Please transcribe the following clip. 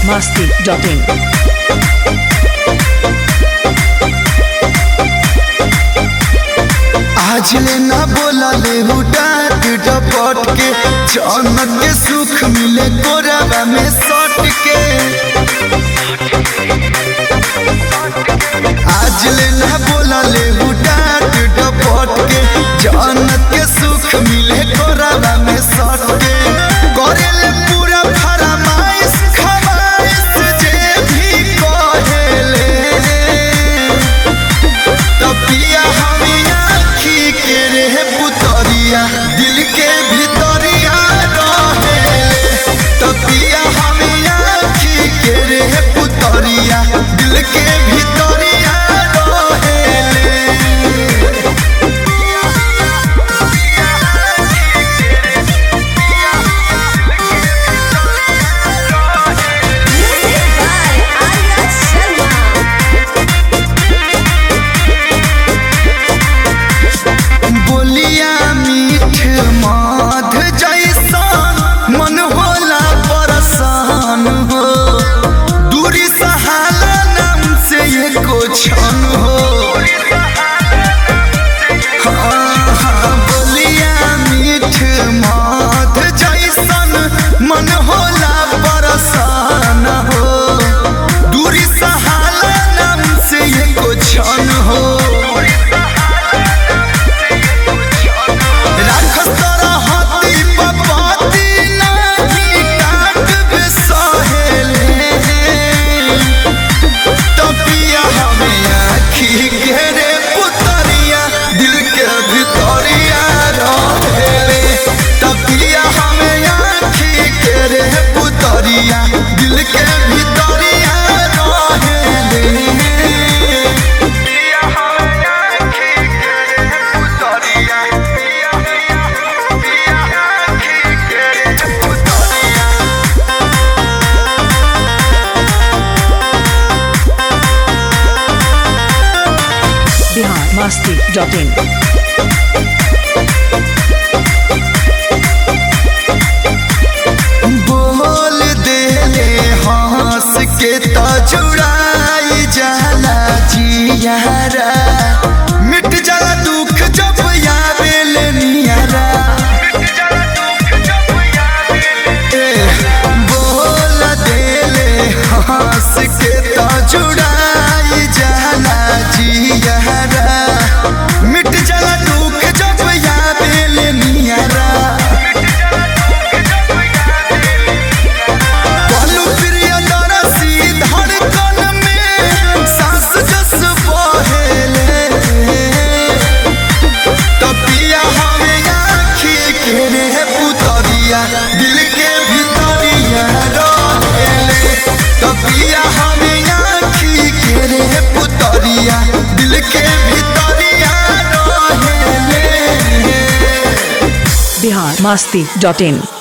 masti.in. आज ले ना बोला ले डाट डपट के जन्नत के सुख मिले कोरबा में सट के आज ले ना बोला ले डाट डपट के जन्नत के सुख मिले कोरबा में सट के करे ले पूरा फरमाइश खमाइश जे भी कहेले तपिया हमें आखी के रे पुतरिया दिल के भितरिया रहेले तपिया हमें आखी के रे पुतरिया दिल के भितरिया रहेले Music by Arya Sharma. बोलिया मीठ माध जैसन मन होला परसान हो दूरी सहाला नाम से एको क्षण हो हाँ, हाँ, बोलिया मीठ माध जैसन मन होला परसान हो दूरी सहाला नाम से एको क्षण हो राखस तोरा हाथी पपाती नाही काट बिसहेले तपिया हमें आखी घेरे पुतरिया दिल के भितरिया रहेले तपिया हमें आखी घेरे पुतरिया दिल के भितरिया रहेले Bihar masti.in. बोल देले हंस के तो जुड़ाई जाला जियारा मिट जाला दुख जब यावेल नियारा ए, बोल देले हंस के तो जुड़ाई जाला जियारा मिट जाला दुख जब यावेल नियारा कहलू प्रिय दरसी धड़कन में सांस जस बहेले तपिया हमें आखी के रे पुतरिया दिल के भितरिया रहेले तपिया हमें आखी के रे पुतरिया दिल के भितरिया रहेले Bihar masti.in.